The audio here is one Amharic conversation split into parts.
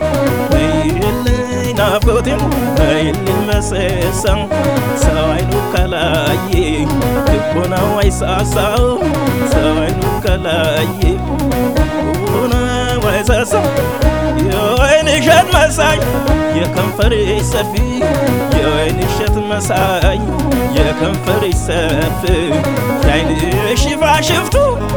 ነይልኝ ናፍቆቴን ነይልኝ መሰሳው ሰው አይኑ ከላየ ልቦናው አይሳሳው ሰው አይኑ ከላየ ልቦናው አይሳሳው የወይን እሸት መሳይ የከንፈርሽ ሰፊ የወይን እሸት መሳይ የከንፈርሽ ሰፊ የዓይንሽ ሽፋሽፍቱ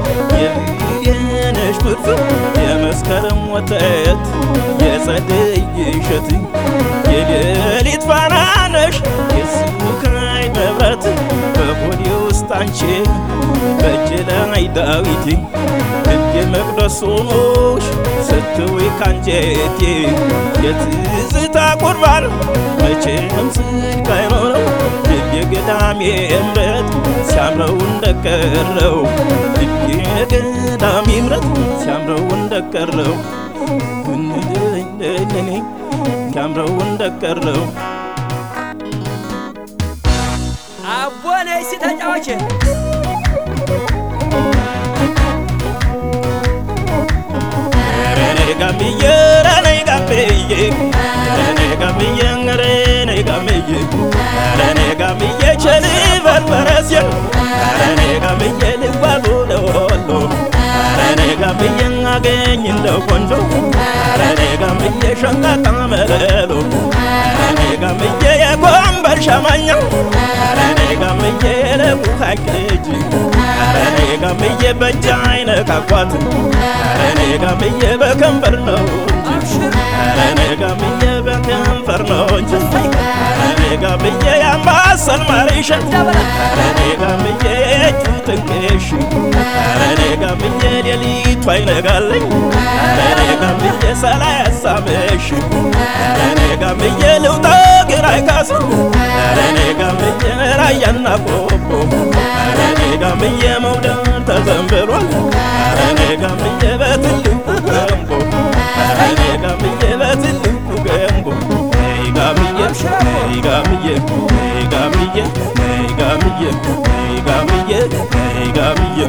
የነሽ ፍርፍር የመስከረም ወተት የጸደይ እሸት የሌሊት ፋና ነሽ የስካይ መብራት በሆዴ ውስጥ አንቺ በእጅ ላይ ዳዊት ልቤ መቅደስ ሆኖሽ ስትውይ ካንጀቴ የትዝታ ቁርባን መቼም ስልክ አይኖረው ልቤ ገዳሜ እምረት ሲያምረው እንደቀረው ልቤ ገዳሜ እምረት ሲያምረው እንደቀረው እንለለለኔ ሲያምረው እንደቀረው አቦ ነይ እስኪ ተጫወች ረኔ ጋምዬ ረኔ ጋምዬ ረኔ ጋምዬ ረኔ ጋምዬ ረኔ ጋምዬ ቸል በርበረስየ ረኔ ጋምዬ ልጓሉ ለወሎ ረኔ ጋምዬ አገኝ እንደ ቆንጆ ረኔ ጋምዬ ሸንቃጣ መለሎ ረኔ ጋምዬ የጎንበር ሸማኛ ረኔ ጋምዬ ለቡሃ ልጅ ረኔ ጋምዬ በእጅ አይነካኳት ረኔ ጋምዬ በከንፈር ነው እንጂ ረኔ ጋምዬ በከንፈር ነው እንጂ ረኔ ጋምዬ ያምባሰል ማሪሸት ረኔ ጋምዬ የእጁ ጥንቅሽ ረኔ ጋምዬ ሌሊቱ አይነጋለኝ ረኔ ጋምዬ ሰላ ያሳመሽ ረኔ ጋምዬ ልውጣ ግራ አይካስ ረኔ ጋምዬ ራያና ቆቦ ረኔ ጋምዬ መውደድ ተዘንብሯል ረኔ ጋምዬ በትልቁ ገንቦ ረኔ ጋምዬ በትልቁ ገንቦ ነይ ጋምዬ ነይ ጋምዬ ነይ ጋምዬ ነይ ጋምዬ ነይ ጋምዬ ነይ ጋምዬ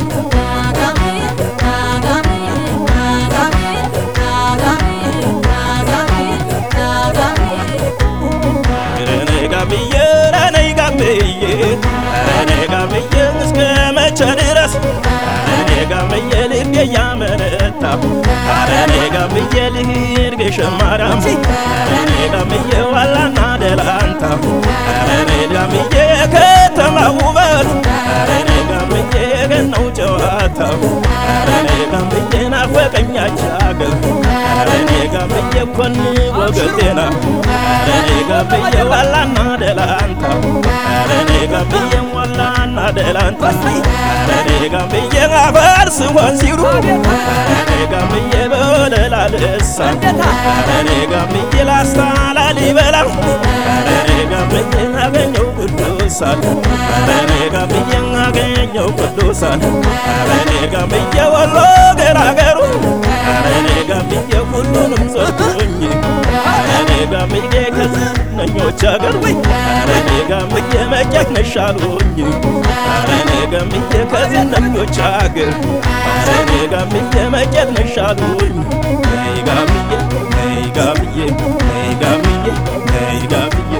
ረኔ ጋምዬ ረኔ ጋምዬ ረኔ ጋምዬ እስከ መቼ ድረስ ረኔ ጋምዬ ልቤ ያመነታ ረኔ ጋምዬ ልሂድ ግሸን ማርያም ረኔ ጋምዬ ዋላና ደላንታ ረኔ ጋምዬ የከተማ ውበት ረኔ ጋምዬ የገናው ጨዋታው ረኔ ጋምዬ ናፈቀኛች አገር ረኔ ጋምዬ ኮን ወገጤና ረኔ ጋምዬ ዋላና ደላንታ ረኔ ጋምዬ ዋላና ደላንታ ረኔ ጋምዬ አፈር ስሆን ሲሉ ረኔ ጋምዬ በወለላ ልሳ ረኔ ጋምዬ ላስታ ላሊበላ ረኔ ጋምዬ አገኘው ቅዱሳን ረኔ ጋምዬ አገኘው ቅዱሳን ረኔ ጋምዬ ወሎ ገራገሩ ረኔ ጋምዬ ሁሉንም ሰጡኝ ረኔ ጋምዬ ከዝነኞች አገር ረኔ ጋምዬ መጨክነሽ አሉኝ ረኔ ጋምዬ ከዝነኞች አገር ረኔ ጋምዬ መጨክነሽ አሉኝ ነይ ጋምዬ ነይ ጋምዬ ነይ ጋምዬ ነይ ጋምዬ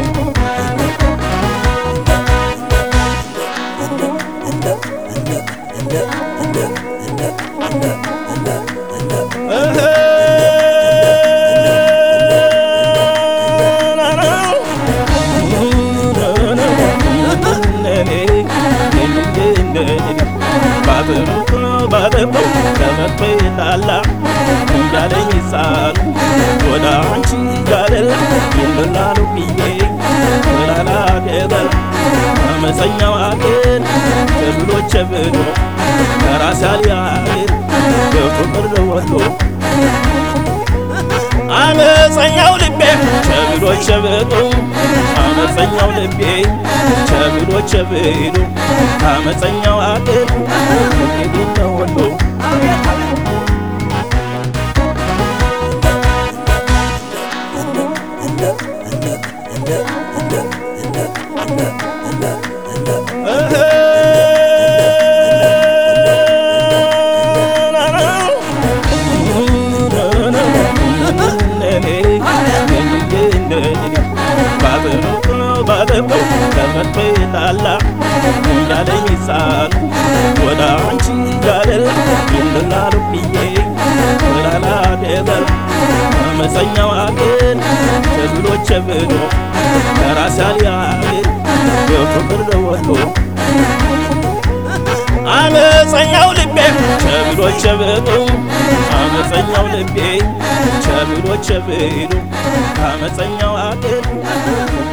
ከመጥላላ እንዳለኝ ሳል ወደ አንቺ ጋለላ ይምላሉ ብዬ ወላላ ገበላ አመፀኛው አገር ተብሎች ብሎ ከራስ ያልያገር በፍቅር ለወሎ አመፀኛው ልቤ ቸብሎ ቸብሎ አመፀኛው ልቤ ቸብሎ ቸብሎ አመፀኛው አገር ፍቅር ለወሎ እንደኔ እንደኔ ባበሩ ባበሩ ተፈጥሮ ላላ እንዳለኝ ሕፃኑ ወደ አንቺ ጋደል ይልላሉ ብዬ ወላላ ደበር አመፀኛው አገር ቸብሎ ቸብሎ ከራስ ያልያገር የፍቅር ደወሎ አመፀኛው ልቤ ቸብሎ ቸብሎ አመፀኛው ልቤ ቸብሎ ቸብሎ አመፀኛው አገር